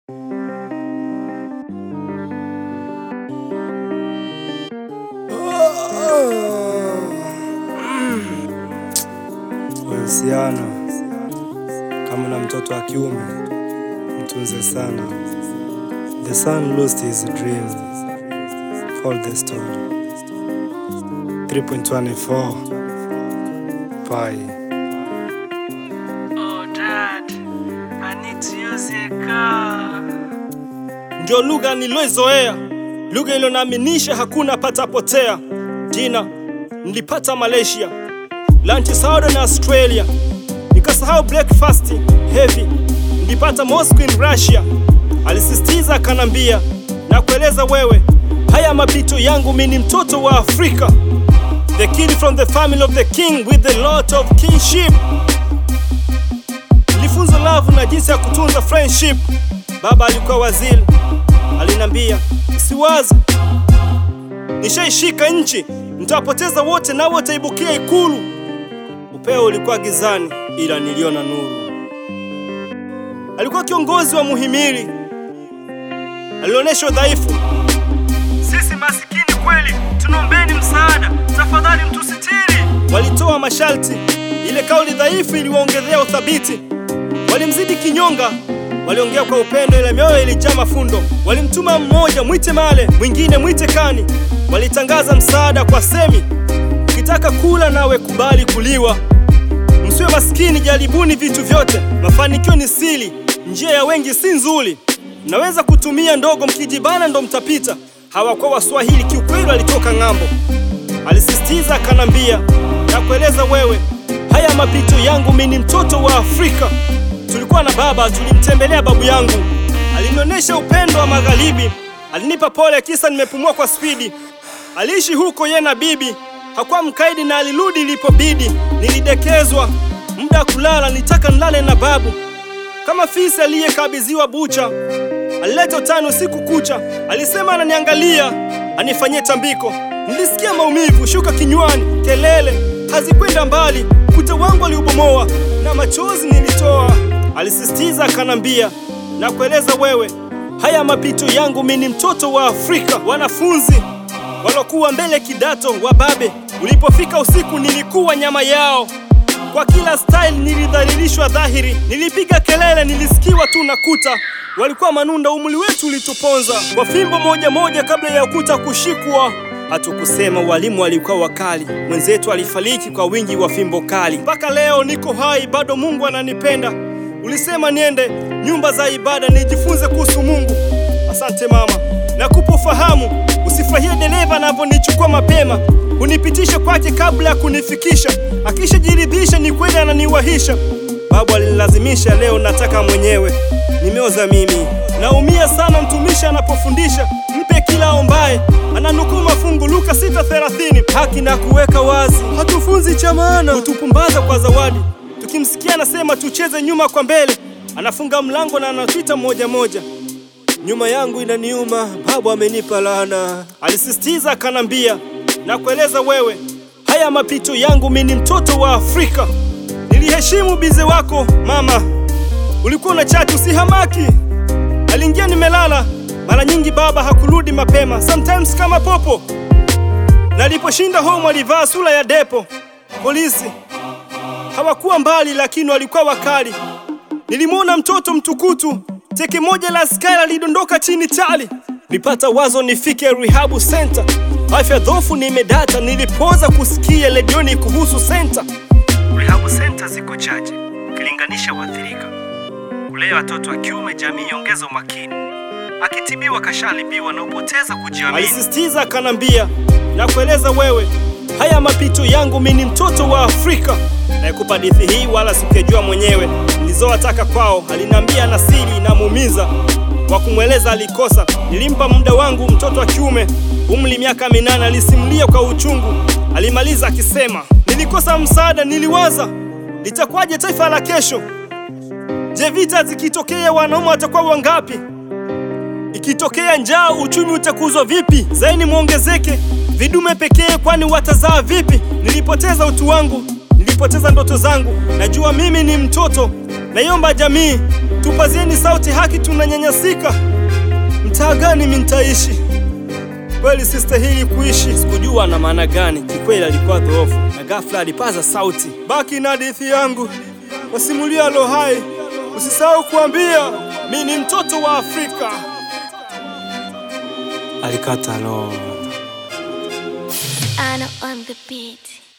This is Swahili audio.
Mahusiano kama na mtoto wa kiume, mtunze sana. The son lost his dream. Follow the story. 3.24 Pi. Oh, Dad, I need to use a car. ndio lugha niloizoea, lugha ilionaaminisha hakuna patapotea. Jina nilipata Malaysia, lunch Saudi na Australia, nikasahau breakfast heavy, nilipata Moscow in Russia. Alisisitiza akanambia, na kueleza wewe, haya mapito yangu, mimi ni mtoto wa Afrika, the kid from the family of the king with a lot of kinship. Nilifunzwa love na jinsi ya kutunza friendship. Baba alikuwa waziri, alinambia usiwaze, nishaishika nchi, nitawapoteza wote nao wataibukia Ikulu. Upeo ulikuwa gizani, ila niliona nuru. Alikuwa kiongozi wa muhimili, alionyesha udhaifu. Sisi masikini kweli, tunaombeni msaada, tafadhali mtusitiri. Walitoa masharti, ile kauli dhaifu iliwaongezea uthabiti. Walimzidi kinyonga, waliongea kwa upendo, ila mioyo ilijaa mafundo. Walimtuma mmoja mwite Male, mwingine mwite Kani. Walitangaza msaada kwa semi, ukitaka kula nawe kubali kuliwa. Msiwe maskini, jaribuni vitu vyote, mafanikio ni siri, njia ya wengi si nzuri. Mnaweza kutumia ndogo, mkijibana ndo mtapita. Hawakuwa Waswahili, kiukweli walitoka ng'ambo. Alisisitiza akanambia, na kueleza wewe, haya mapito yangu, mimi ni mtoto wa Afrika. Tulikuwa na baba, tulimtembelea babu yangu, alinionyesha upendo wa magharibi, alinipa pole kisa nimepumua kwa spidi. Aliishi huko ye na bibi, hakuwa mkaidi na alirudi ilipobidi. Nilidekezwa muda wa kulala, nitaka nilale na babu kama fisi aliyekabidhiwa bucha. Alileta utani usiku kucha, alisema ananiangalia anifanyie tambiko. Nilisikia maumivu shuka kinywani, kelele hazikwenda mbali, kuta wangu aliubomoa na machozi nilitoa. Alisisitiza akanambia, na kueleza wewe, haya mapito yangu, mimi ni mtoto wa Afrika. Wanafunzi walokuwa mbele kidato wa babe, ulipofika usiku nilikuwa nyama yao kwa kila style nilidhalilishwa dhahiri, nilipiga kelele, nilisikiwa tu na kuta. Walikuwa manunda, umri wetu ulituponza kwa fimbo moja moja kabla ya ukuta kushikwa. Hatukusema walimu walikuwa wakali, mwenzetu alifariki kwa wingi wa fimbo kali. Mpaka leo niko hai, bado Mungu ananipenda. Ulisema niende nyumba za ibada nijifunze kuhusu Mungu. Asante mama, nakupa ufahamu. Usifurahie dereva anavyonichukua mapema, unipitishe kwake kabla ya kunifikisha. Akishajiridhisha ni kweli ananiwahisha. Babu alinilazimisha, leo nataka mwenyewe. Nimeoza mimi, naumia sana mtumishi anapofundisha. Mpe kila ombaye, ananukuu mafungu Luka 6:30 haki na kuweka wazi. Hatufunzi cha maana, hutupumbaza kwa zawadi. Tukimsikia anasema tucheze nyuma kwa mbele, anafunga mlango na anatwita moja moja nyuma yangu inaniuma, babu amenipa laana. Alisisitiza akanambia, na kueleza wewe, haya mapito yangu, mimi ni mtoto wa Afrika. Niliheshimu bize wako mama, ulikuwa na chati, usihamaki. Aliingia nimelala, mara nyingi baba hakurudi mapema, sometimes kama popo. Naliposhinda home alivaa sura ya depo. Polisi hawakuwa mbali, lakini walikuwa wakali. Nilimwona mtoto mtukutu teke moja la askari lidondoka chini tali. Nilipata wazo nifike rehabu center, afya dhofu nimedata. Nilipoza kusikia ledioni kuhusu center. Rehabu center ziko chache ukilinganisha waathirika. Kulea watoto wa kiume, jamii ongeza umakini. Akitibiwa kashalibiwa na upoteza kujiamini. Alisisitiza akanambia, na kueleza wewe, haya mapito yangu, mimi ni mtoto wa Afrika. Naikupa hadithi hii wala sikujua mwenyewe, nilizowataka kwao. Alinambia na siri inamuumiza, wa kumweleza alikosa. Nilimpa muda wangu, mtoto wa kiume, umri miaka minane. Alisimulia kwa uchungu, alimaliza akisema, nilikosa msaada, niliwaza litakuwaje taifa la kesho. Je, vita zikitokea wanaume watakuwa wangapi? Ikitokea njaa, uchumi utakuzwa vipi? Zaini muongezeke vidume pekee, kwani watazaa vipi? Nilipoteza utu wangu, nilipoteza ndoto zangu. Najua mimi ni mtoto, naiomba jamii tupazieni sauti, haki tunanyanyasika. Mtaa gani mi nitaishi? Kweli sistahili kuishi. Sikujua na maana gani, kikweli alikuwa dhoofu na ghafla alipaza sauti. Baki na hadithi yangu, wasimulia lo hai, usisahau kuambia mi ni mtoto wa Afrika. Alikata roho. Anna on the beat.